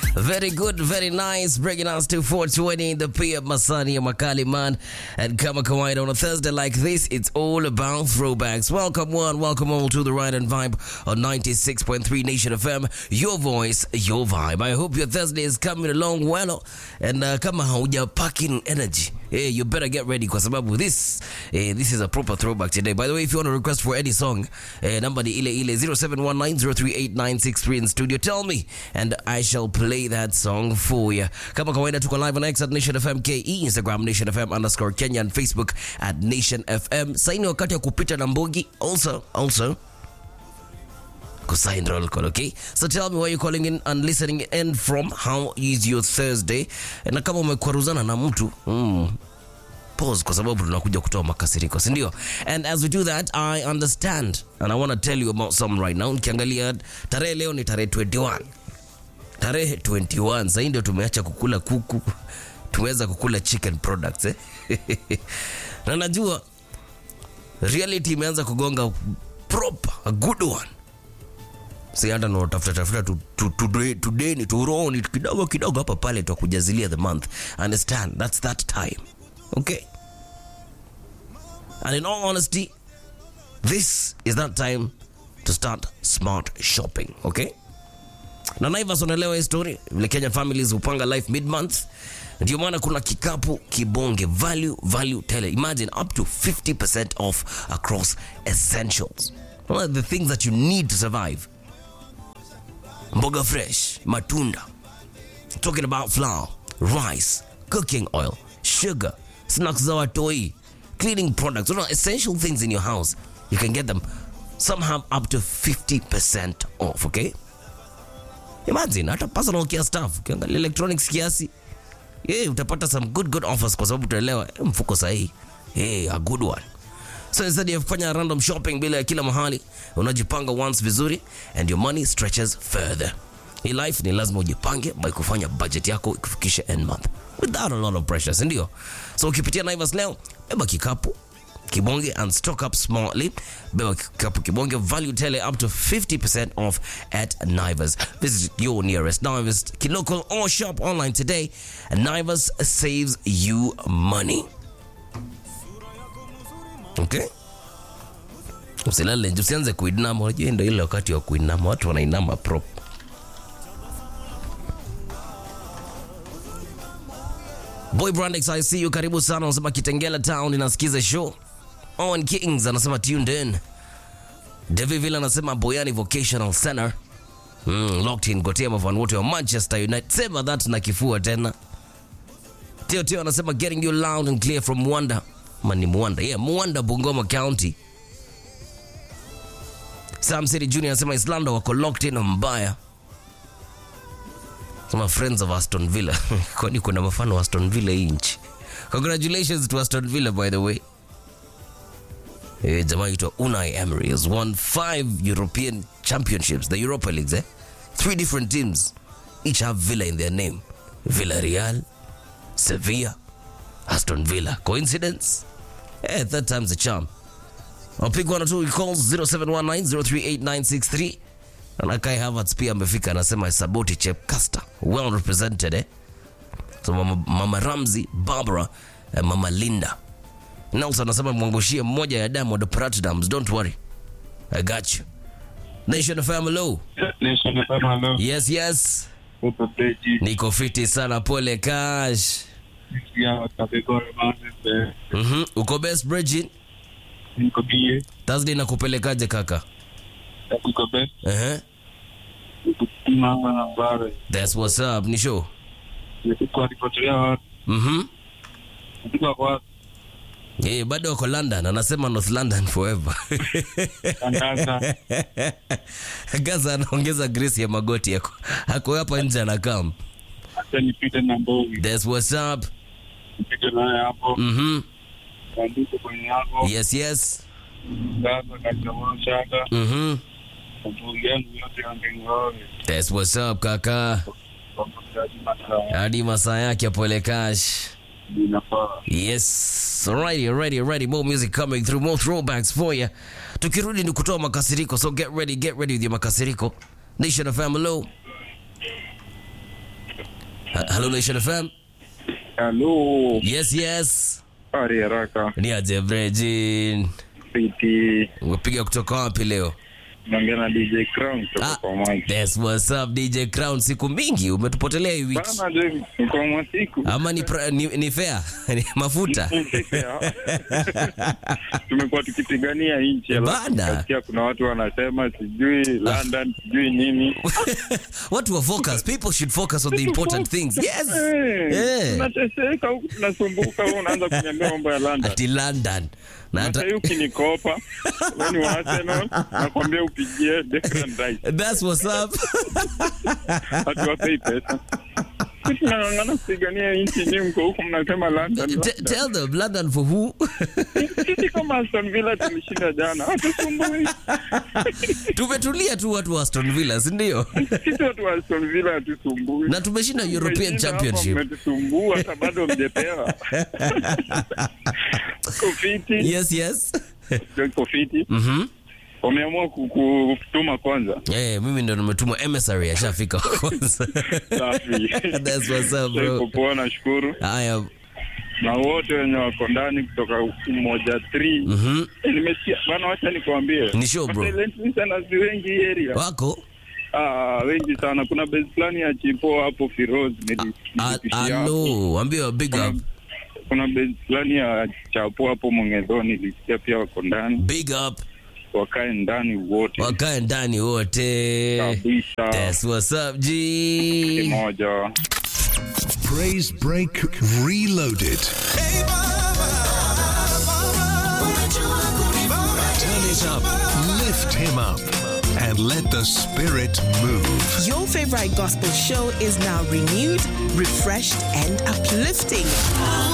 Very good, very nice. Bringing us to 420 the PM Masani ya Makali man. And kama kawaida on a Thursday like this, it's all about throwbacks. Welcome one, welcome all to the Ride and Vibe on 96.3 Nation FM. Your voice, your vibe. I hope your Thursday is coming along well. And uh, kama hauja packing energy, hey, you better get ready kwa sababu this eh, this is a proper throwback today. By the way, if you want to request for any song, eh, number ni ile ile 0719038963 in studio. Tell me and I shall play that song for you. Kama kawaida tuko live on X at Nation FM KE, Instagram Nation FM underscore Kenya and Facebook at Nation FM. Saini wakati wa kupita na mbogi. Also, also kusign roll call, okay? So tell me where you're calling in and listening in from. How is your Thursday? Na kama umekwaruzana na mtu mm, pause kwa sababu tunakuja kutoa makasiriko si ndio and as we do that i understand and i want to tell you about some right now nikiangalia tarehe leo ni tarehe 21 tarehe 21 sahii ndio tumeacha kukula kuku tumeweza kukula chicken products eh? na najua reality imeanza kugonga proper a good one si hata natafuta tafuta tu- tu- tu- tudeni turoni kidogo kidogo hapa pale twakujazilia the month understand that's that time okay and in all honesty this is that time to start smart shopping okay na naivas unaelewa hii story vile kenya families hupanga life mid month ndio maana kuna kikapu kibonge value value tele imagine up to 50% off across essentials One of the things that you need to survive mboga fresh matunda talking about flour rice cooking oil sugar snacks za watoi cleaning products you know, essential things in your house you can get them somehow up to 50% off okay imagine hata personal care stuff ukiangalia electronics kiasi yeah, utapata some good good offers kwa sababu utaelewa eh, mfuko sahihi hey, a good one so instead ya kufanya random shopping bila ya kila mahali unajipanga once vizuri and your money stretches further hii life ni lazima ujipange by kufanya budget yako ikufikishe end month without a lot of pressure sindio so ukipitia naivas leo beba kikapu kibonge and stock up smartly beba kikapu kibonge value tele up to 50% off at naivas visit your nearest naivas local or shop online today and naivas saves you money okay usilale nje, usianze kuinama unajua ndo ile wakati wa kuinama watu wanainama prop boy brandix i see you karibu sana unasema kitengela town inasikiza show owen kings anasema tuned in deviville anasema boyani vocational center mm, locked in gotea mafan wote wa manchester united sema that na kifua tena Teo Teo anasema getting you loud and clear from Mwanda. Mani Mwanda. Yeah, Mwanda Bungoma County. Sam City Junior anasema Islanda wako locked in mbaya. Sema friends of Aston Villa. Kwani kuna mafano wa Aston Villa hii nchi. Congratulations to Aston Villa by the way. Eh, jamaa aitwa Unai Emery has won five European championships, the Europa Leagues, eh? Three different teams. Each have Villa in their name. Villarreal, Sevilla, Aston Villa. Coincidence? Eh, third time's a charm. I'll pick one or two calls 0719038963. Na Kai Havertz pia amefika anasema Saboti Chepkasta. Well represented eh. So mama, mama Ramzi, Barbara, eh, mama Linda. Nelson anasema mwangushie mmoja ya Diamond Platinums. Don't worry. I got you. Nation FM hello. Nation FM, hello. Yes, yes. Upo Beji. Niko fiti sana pole cash. Nisikia Kabegore Mountains, eh, Mhm. Uko best Bridget? niko bie, Thursday nakupelekaje kaka? niko best, Eh. niko Kimamba na Mbare. That's what's up. Ni show. Niko alipotelea watu, Mhm. niko kwa watu, Eh, bado wako London, anasema North London forever. tangaza, Gaza anaongeza grace ya magoti yako. Hako hapa nje anakam. acha nipite na Mbogi, That's what's up. nipite naye hapo, Mhm. andiko kwenye yako, Yes, yes. Gaza katika Shaka, Mhm. Mbogi yangu yote yangengoe, That's what's up kaka. kwa mtaji masaa, Hadi masaa yake ya pole cash. inafaa. Yes. Alrighty, alrighty, alrighty. More music coming through, more throwbacks for you. Tukirudi ni kutoa makasiriko, so get ready, get ready with your makasiriko. Nation of Family. Hello Nation FM. Hello. Yes, yes. Ari haraka. Ni aje Brejin. Piti. Umepiga kutoka wapi leo? Naongea na DJ Crown kutoka Ah, kwa Mwanza. That's what's up DJ Crown. Siku mingi umetupotelea hii wiki. Bana je, mko mwa siku. Ama ni, pra, ni, ni fair ni mafuta Tumekuwa tukipigania nchi. alafu Bana. tukasikia kuna watu wanasema sijui London sijui nini. watu wa focus people should focus on the important things yes Eh, Eh. Tunateseka huku tunasumbuka, wewe unaanza kuniambia mambo ya London. ati london na Hata hata hiyo ukinikopa, wewe ni wa Arsenal, nakwambia upigie Declan Rice. that's what's up hatuwapei pesa. Sisi tunang'ang'ana kupigania nchi, nyinyi mko huku mnasema London. T- London. tell them london for who Sisi kama Aston Villa tulishinda jana, hatusumbui. tumetulia tu watu wa aston villa si ndio Sisi watu wa Aston Villa hatusumbui. na tumeshinda european Mmeshinda hapa, championship Mmetusumbua hata bado mjepewa. Kofiti, yes yes kofiti. mhm Wameamua ku- kutuma kwanza. Eh, mimi ndo nimetuma emissary ashafika kwanza Safi. That's what's up, bro. Iko poa, nashukuru. haya Na wote wenye wako ndani kutoka moja 3 mhm Eh, nimesikia bana, wacha nikwambie, Ni show, bro. Silent listeners ni wengi hii area. wako Ah, wengi sana. Kuna base fulani ya Chipo hapo Firoz nili- Ah, nilipishia hapo. alo ambia big Kuna- up Kuna base fulani ya Chapo hapo Mongedho nilisikia pia wako ndani, big up wakae ndani wote wakae ndani wote kabisa That's what's up G kimoja. Praise Break Reloaded. Turn it up, lift him up, and let the spirit move. Your favorite gospel show is now renewed, refreshed, and uplifting.